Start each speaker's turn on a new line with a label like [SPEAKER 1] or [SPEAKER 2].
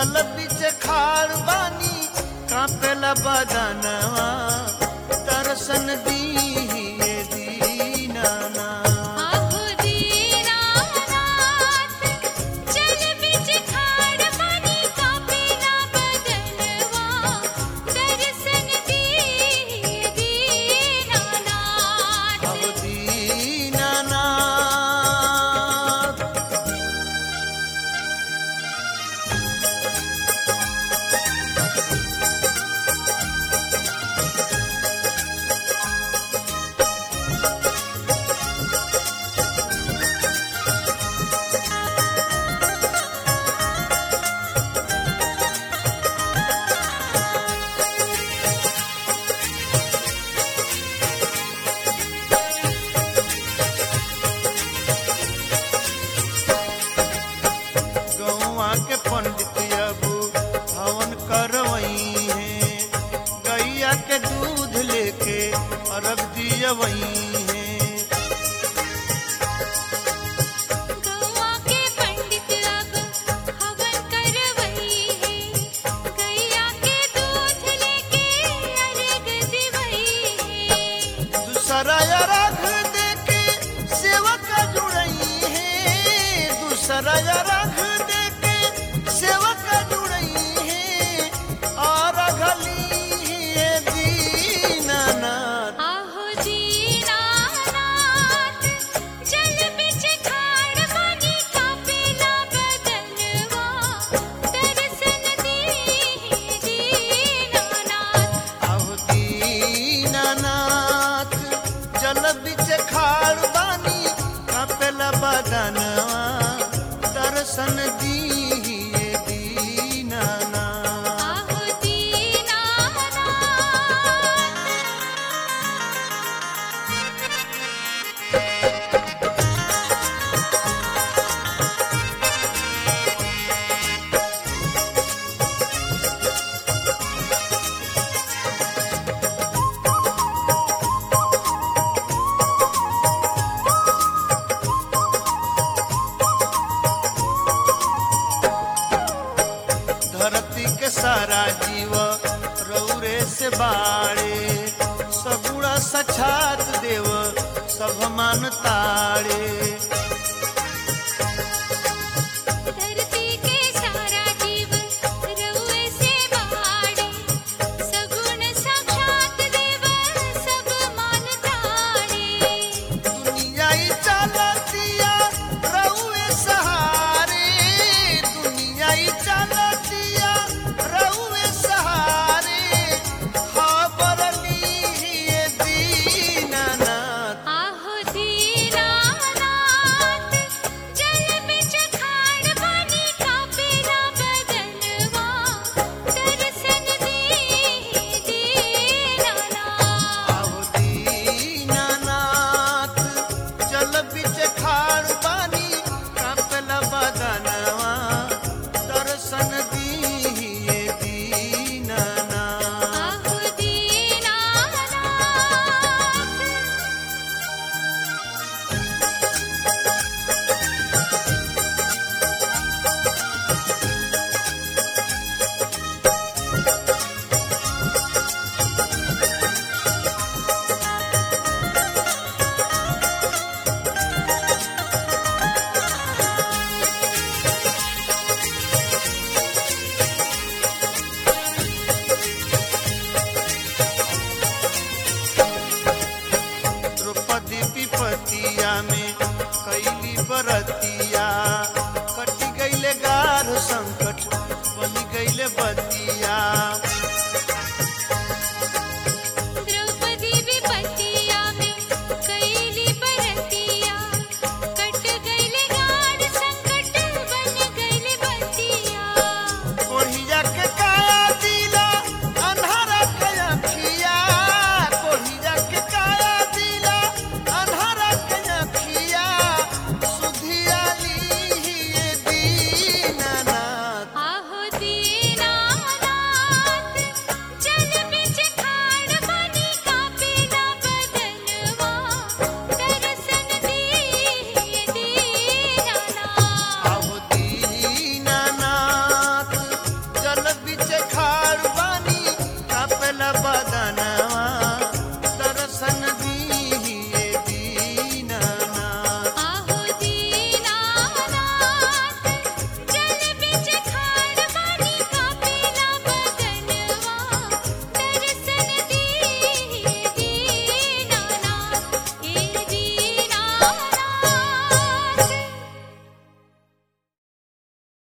[SPEAKER 1] जल बिच खाड़ बानी कापेला बदनवा दर्शन दीहिए दीनाना
[SPEAKER 2] आहो दीनानाथ चल बिच खाड़ पानी कापे ना बदनवा दर्शन दी दीनानाथ
[SPEAKER 1] अब दीनानाथ गौआ के पंडित अब हवन करवई है गैया के दूध लेके अरब दियवई है
[SPEAKER 2] गौआ के पंडित अब हवन करवई है गैया के दूध लेके अर्घ दिवई है
[SPEAKER 1] दूसरा रख दे के सेवक जुड़ई है दूसरा रख दे के सेवक जुड़ई है और गली है दीनानाथ
[SPEAKER 2] आहो दीनानाथ जल बिच खाड़ पानी कापे ना बदनवा दर्शन दी दीनानाथ
[SPEAKER 1] अब दीनानाथ जल बिच खाड़ बानी कपेला बदनवा दर्शन दीहिए दीनानाथ
[SPEAKER 2] आहो दीनानाथ
[SPEAKER 1] धरती के सारा जीव रौरे से बाड़े सगुड़ा सछात देव सब मान ताड़े